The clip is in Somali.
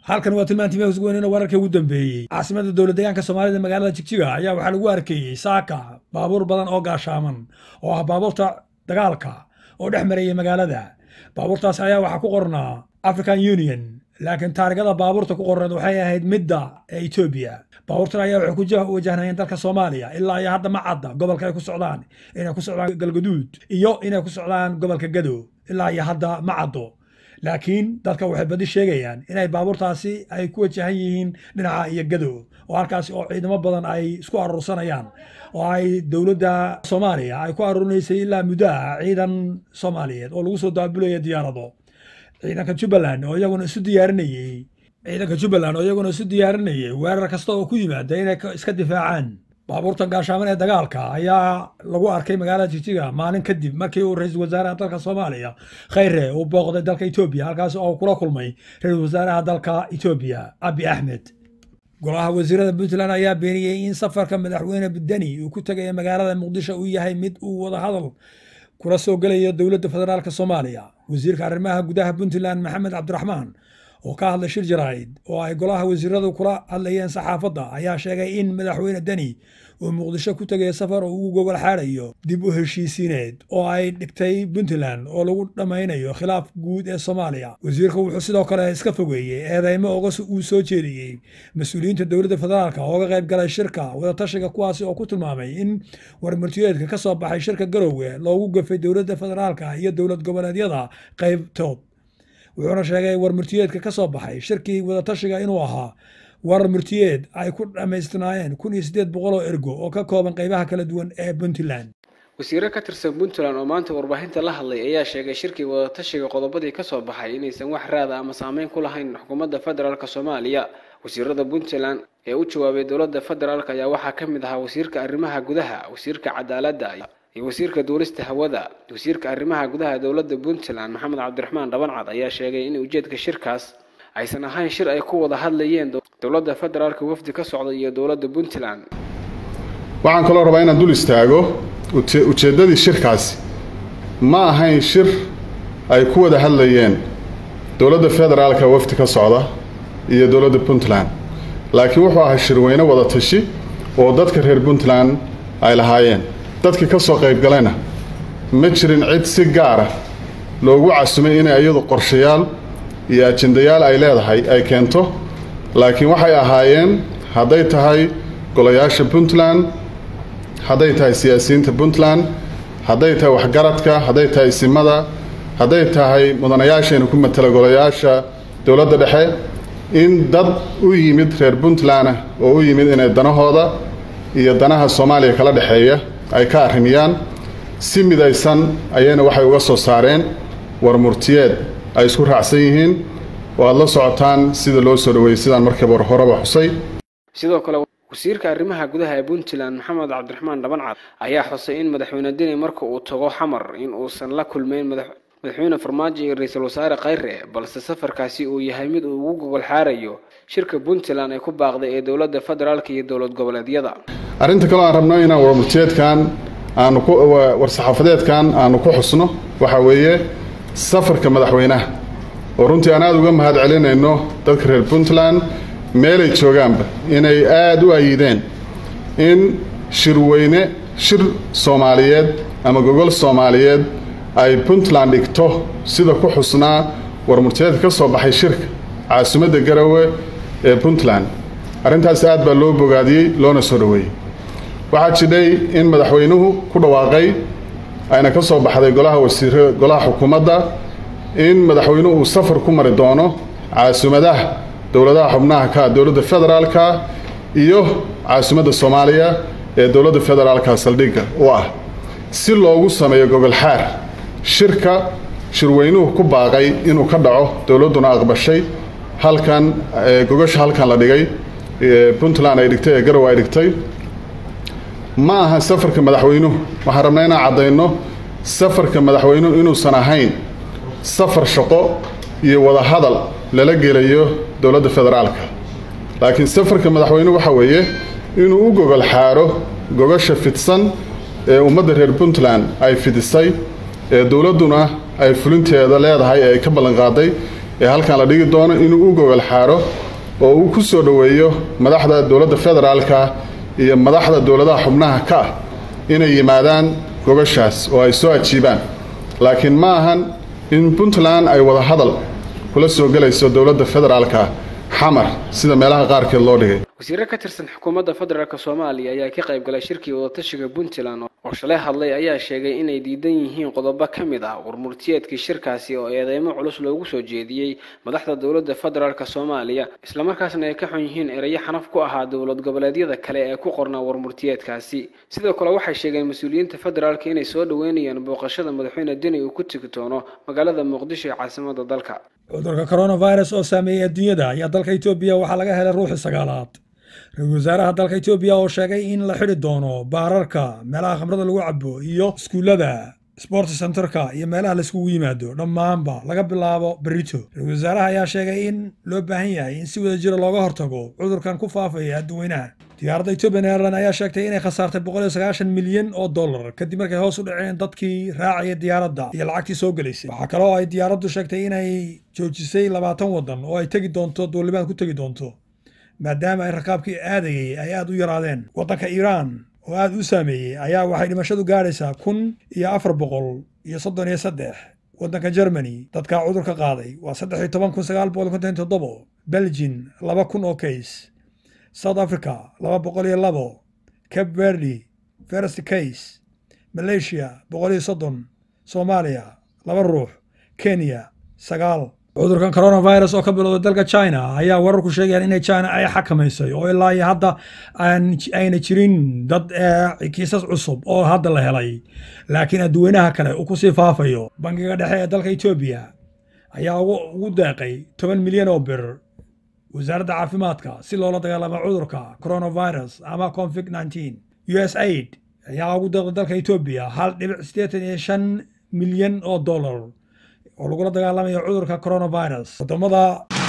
halkan waa tilmaantii meegus weynena wararkii ugu dambeeyey caasimada dowlad deegaanka soomaalida magaalada jigjiga ayaa waxaa lagu arkayey saaka baabuur badan oo gaashaaman oo ah baabuurta dagaalka oo dhex marayay magaalada baabuurtaas ayaa waxaa ku qornaa african union laakiin taarigada baabuurta ku qorneed waxay ahayd midda ee etoobiya baabuurtan ayaa waxay ku wajahnayeen dalka soomaaliya ilaa iyo hadda ma cadda gobolka ay ku socdaan inay ku socdaan galgaduud iyo inay ku socdaan gobolka gado ilaa iyo hadda ma caddo laakiin dadka waxay badi sheegayaan inay baabuurtaasi ay ku wajahan yihiin dhinaca iyo gado oo halkaasi oo ciidamo badan ay isku aruursanayaan oo ay dowladda soomaaliya ay ku aruurinaysay ilaa muddaha ciidan soomaaliyeed oo lagu soo daabulaya diyaarado ciidanka jubbaland oo iyaguna isu diyaarinayey ciidanka jubbaland oo iyaguna isu diyaarinayay weerar kasta oo ku yimaada inay iska difaacaan baabuurtan gaashaaman ee dagaalka ayaa lagu arkay magaalada jigjiga maalin kadib markii uu ra-iisul wasaaraha dalka soomaaliya khayre uu booqday dalka etoobiya halkaas oo kula kulmay ra-iisul wasaaraha dalka etoobiya abi axmed golaha wasiirada puntland ayaa beeniyey in safarka madaxweyne deni uu ku tegaya magaalada muqdisho uu yahay mid uu wadahadal kula soo gelayo dowladda federaalk soomaaliya wasiirka arrimaha gudaha puntland maxamed cabdiraxmaan oo ka hadlay shir jaraa'id oo ay golaha wasiiradu kula hadlayeen saxaafadda ayaa sheegay in madaxweyne deni uu muqdisho ku tegaya safar oo ugu gogol xaarayo dib u heshiisiineed oo ay dhigtay puntland oo lagu dhammaynayo khilaaf guud ee soomaaliya wasiirka wuxuu sidoo kale iska fogeeyey eedeymo oga uu soo jeediyey mas-uuliyiinta dowladda federaalk ooga qayb galay shirka wadatashiga kuwaasi oo ku tilmaamay in warmartiyeedka ka soo baxay shirka garowge loogu gafay dowladda federaalka iyo dowlad goboleedyada qaybtood wuxuuna sheegay war murtiyeedka ka soo baxay shirkii wadatashiga inuu ahaa war murtiyeed ay ku dhammaystirnaayeen kun iyo siddeed boqol oo ergo oo ka kooban qaybaha kala duwan ee puntland wasiiro ka tirsan puntland oo maanta warbaahinta la hadlay ayaa sheegay shirkii wadatashiga qodobadii ka soo baxay inaysan wax raada ama saameyn ku lahayn xukuumadda federaalk soomaaliya wasiirada puntland ee u jawaabay dowladda federaalk ayaa waxaa ka mid ahaa wasiirka arrimaha gudaha wasiirka cadaaladda iyo wasiirka duulista hawada wasiirka arrimaha gudaha dowladda puntland maxamed cabdiraxmaan dhabancad ayaa sheegay in ujeedka shirkaas aysan ahayn shir ay ku wada hadlayeen dowladda federaalka wafdi ka socda iyo dowladda puntland waxaan kaloo rabaa inaan dul istaago ujeeddadii shirkaasi ma ahayn shir ay ku wada hadlayeen dowladda federaalka wafdi ka socda iyo dowladda puntland laakiin wuxuu ahaa shirweyne wada tashi oo dadka reer puntland ay lahaayeen dadkii ka soo qayb galayna ma jirin cid si gaara loogu casumay inay iyadu qorshayaal iyo ajendayaal ay leedahay ay keento laakiin waxay ahaayeen hadday tahay golayaasha puntland hadday tahay siyaasiyiinta puntland hadday tahay waxgaradka hadday tahay isimada hadday tahay mudanayaashayna ku matala golayaasha dowladda dhexe in dad u yimid reer puntlandah oo u yimid inay danahooda iyo danaha soomaaliya kala dhexeeya ay ka arrimiyaan si midaysan ayayna waxay uga soo saareen war murtiyeed ay isku raacsan yihiin oo aada la socotaan sida loo soo dhaweeyey sidaan markiiba horeba xusay sidoo kale wasiirka arrimaha gudaha ee puntland maxamed cabdiraxmaan dhabancad ayaa xusay in madaxweyne deni marka uu tago xamar in uusan la kulmeyn madaxweyne farmaajo iyo ra-iisul wasaare khayre balse safarkaasi uu yahay mid uu ugu gogol xaarayo shirka puntland ay ku baaqday ee dowladda federaalka iyo dowlad goboleedyada arrinta kaloo aan rabno inaan warmurtiyeedkan aanu ku war-saxaafadeedkan aanu ku xusno waxaa weeye safarka madaxweynaha oo runtii aan aada uga mahad celinayno dadka reer puntland meelay joogaanba inay aada u ayideen in shirweyne shir soomaaliyeed ama gogol soomaaliyeed ay puntland dhigto sida ku xusnaa warmurtiyeedka ka soo baxay shirka caasimadda garowe ee puntland arrintaas aad baa loo bogaadiyey loona soo dhoweeyey waxaa jidhay in madaxweynuhu ku dhawaaqay ayna ka soo baxday golaha wasiir golaha xukuumadda in madaxweynuhu uu safar ku mari doono caasimaddaha dowladaha xubnaha ka dowladda federaalka iyo caasimadda soomaaliya ee dowladda federaalka saldhigga u ah si loogu sameeyo gogol xaar shirka shirweynuhu ku baaqay inuu ka dhaco dowladduna aqbashay halkan gogosha halkan la dhigay puntland ay dhigtay ee garow ay dhigtay ma aha safarka madaxweynuhu waxaan rabnaa inaan caddayno safarka madaxweynuhu inuusan ahayn safar shaqo iyo wada hadal lala gelayo dowladda federaalka laakiin safarka madaxweynuhu waxa weeye inuu u gogol xaaro gogosha fidsan ee ummadda reer puntland ay fidisay ee dowladduna ay fulinteeda leedahay ee ay ka ballanqaaday ee halkan la dhigi doono inuu u gogol xaaro oo uu ku soo dhoweeyo madaxda dowladda federaalka iyo madaxda dowladaha xubnaha ka ah inay yimaadaan gogashaas oo ay soo ajiibaan laakiin ma ahan in puntland ay wada hadal kula soo gelayso dowladda federaalka xamar sida meelaha qaarkeed loo dhigay wasiiro ka tirsan xukuumadda federaalk soomaaliya ayaa ka qayb galay shirkii wadatashiga puntland oo shalay hadlay ayaa sheegay inay diidan yihiin qodobo ka mid ah warmurtiyeedkii shirkaasi oo eedeymo culus loogu soo jeediyey madaxda dowladda federaalk soomaaliya islamarkaasna ay ka xun yihiin erayo xanaf ku ahaa dowlad goboleedyada kale ee ku qornaa warmurtiyeedkaasi sidoo kale waxay sheegeen mas-uuliyiinta federaalk inay soo dhoweynayaan booqashada madaxweyne deni uu ku tegi doono magaalada muqdisho ee caasimada dalka cudurka coronavirus oo saameeyey adduunyada ayaa dalka etoobiya waxaa laga helay ruuxii sagaalaad ra-iisul wasaaraha dalka etoobiya oo sheegay in la xidhi doono baararka meelaha khamrada lagu cabo iyo iskuullada sports centerka iyo meelaha laiskugu yimaado dhammaanba laga bilaabo berito ra-iisul wasaaraha ayaa sheegay in loo baahan yahay in si wada jira looga hortago cudurkan ku faafaya adduweynaha diyaaradda ethiopian airline ayaa sheegtay inay khasaartay boqol iyo sagaashan milyan oo dollar kadib markay hoos u dhaceen dadkii raacaya diyaaradda iyo lacagtii soo gelaysay waxaa kale oo ay diyaaraddu sheegtay inay joojisay labaatan waddan oo ay tegi doonto duulimaad ku tegi doonto maadaama ay rakaabkii aadayay ay aad u yaraadeen waddanka iiraan oo aad u saameeyey ayaa waxay dhimashadu gaadhaysaa kun iyo afar boqol iyo soddon iyo saddex waddanka germany dadka cudurka qaaday waa saddex iyo toban kun sagaal boqol konton toddobo belgin laba kun oo kays south africa laba boqol iyo labo cape verdi first case malaysia boqol iyo soddon soomaaliya laba ruux kenya sagaal cudurkan coronavirus oo ka bilowday dalka china ayaa wararku sheegayaan inay china ay xakamaysay oo ilaa iyo hadda ayna jirin dad kiisas cusub oo hadda la helay laakiin adduweynaha kale uu kusii faafayo bangiga dhexe ee dalka etoobiya ayaa ugu deeqay toban milyan oo bir wasaaradda caafimaadka si loola dagaalamo cudurka coronavirus ama covid nneteen u s aid ayaa ugu deeqday dalka etoobiya hal dhibic siddeetan iyo shan milyan oo dollar oo lagula dagaalamayo cudurka coronavirus wadamada